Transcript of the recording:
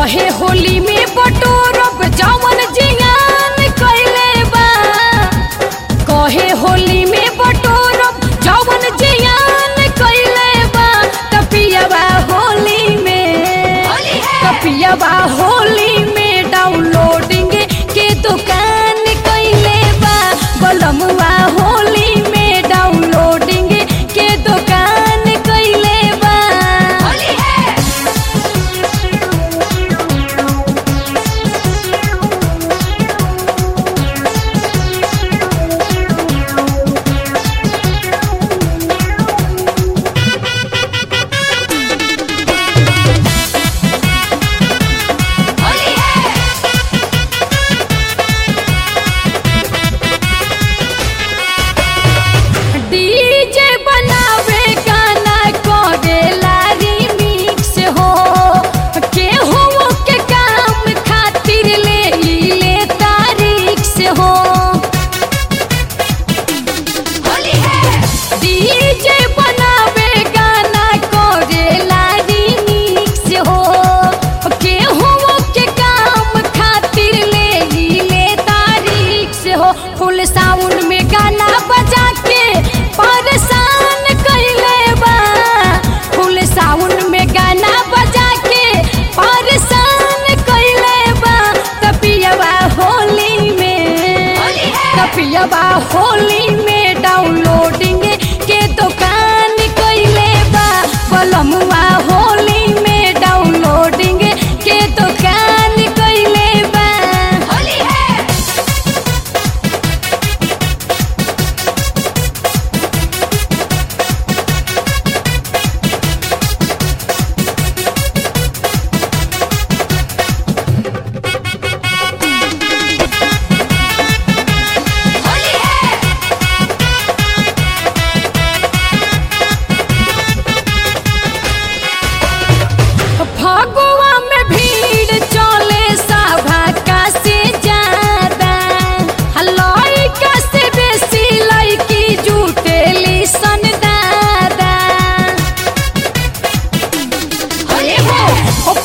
कहे होली में बटोरब जवन जियान कैले बा कहे होली में बटोरब जवन जियान कैले बा तपियबा होली में तपियबा होली में डाउनलोडिंग के दुकान कैले बा बलमुआ होली में डाउनलोडिंग के दुकान कैले बा डीजे बनावे गाना करेला रिमिक्स हो केहू के काम खातिर ले ई ले तारीख से हो डीजे बनावे गाना करेला रिमिक्स हो केहू के काम खातिर ले ई ले तारीख से हो फुल साउंड में गाना बजा के परेशान कैले बा फुल साउंड में गाना बजा के परेशान कैले बा तपियबा होली में तपियबा होली में डाउनलोडिंग के दुकान कैले बा बलमुआ होली में डाउनलोडिंग के दुकान कैले बा होली है फगुआ में भीड़ चले सभा का से ज्यादा लइका से बेसी लइकी जुटेली सन दादा अरे हो ओ